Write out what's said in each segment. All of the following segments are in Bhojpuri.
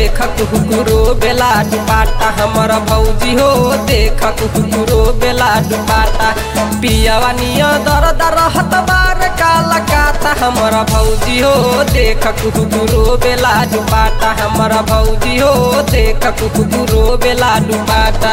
देख कुकुरो बेला दुपाटा हमर भौजी हो देख कुकुरो बेला दुपाटा पियावा निया दर दर हत बार काला काता हमर भौजी हो देख कुकुरो बेला दुपाटा हमर भौजी हो देख कुकुरो बेला दुपाटा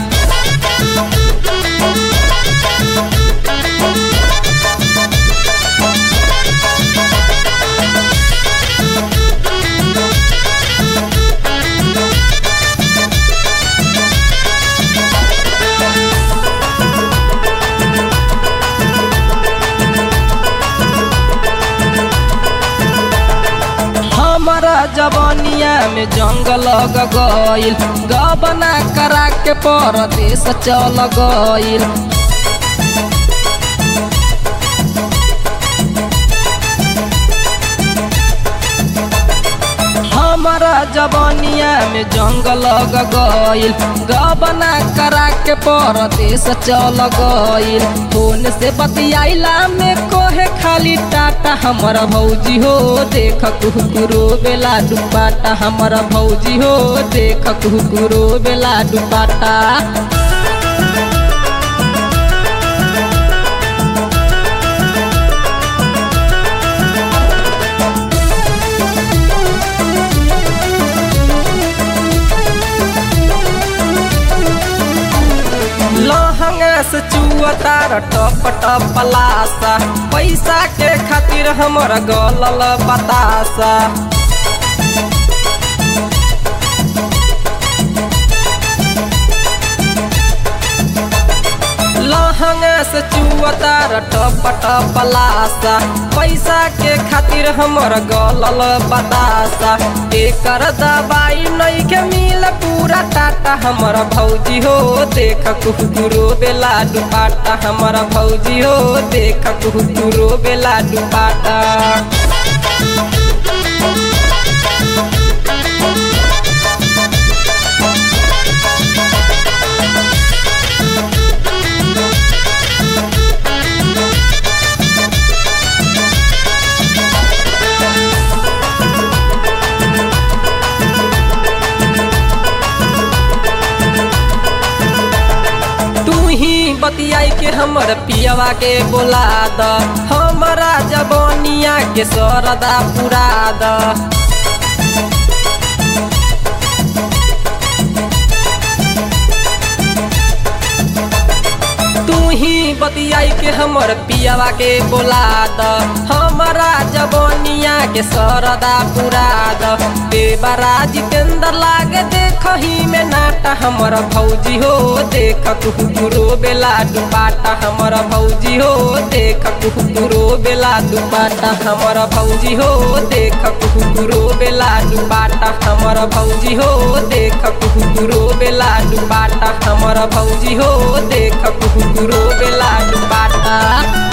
हमारा जवानिया में जंग लग गईल गबना करा के परदेश चल गईल हमारा जवानिया में जंग लग गईल गबना करा के परदेश चल गईल फोन से बतियाइला में कोहे खाली टाटा हमर भौजी हो देख कुकुरो बेला दुपाटा हमर भौजी हो देख कुकुरो बेला दुपाटा लहंगा से चुअतार टप टप लासा पैसा के खातिर हमर गलल बतासा लहंगा से चुअतार टप टप लासा पैसा के खातिर हमर गलल बतासा एकर दवाई नहीं के मिल पूरा टाटा हमर भौजी हो देख कुकुरो बेला दुपाटा हमर भौजी हो देख कुकुरो बेला दुपाटा तू ही बतियाई के हमर पियवा के बोला द हमरा जबनिया के सरदा पुरा द तू ही बतियाई के हमर पियवा के बोला द हमरा जबनिया के सरदा पुरा द देवरा जितेंद्र लागे देखही में नाटा हमर भौजी हो देख कुकुरो बेला दुपाटा हमर भौजी हो देख कुकुरो बेला दुपाटा हमर भौजी हो देख कुकुरो बेला दुपाटा हमर भौजी हो देख कुकुरो बेला दुपाटा हमर भौजी हो देख कुकुरो बेला दुपाटा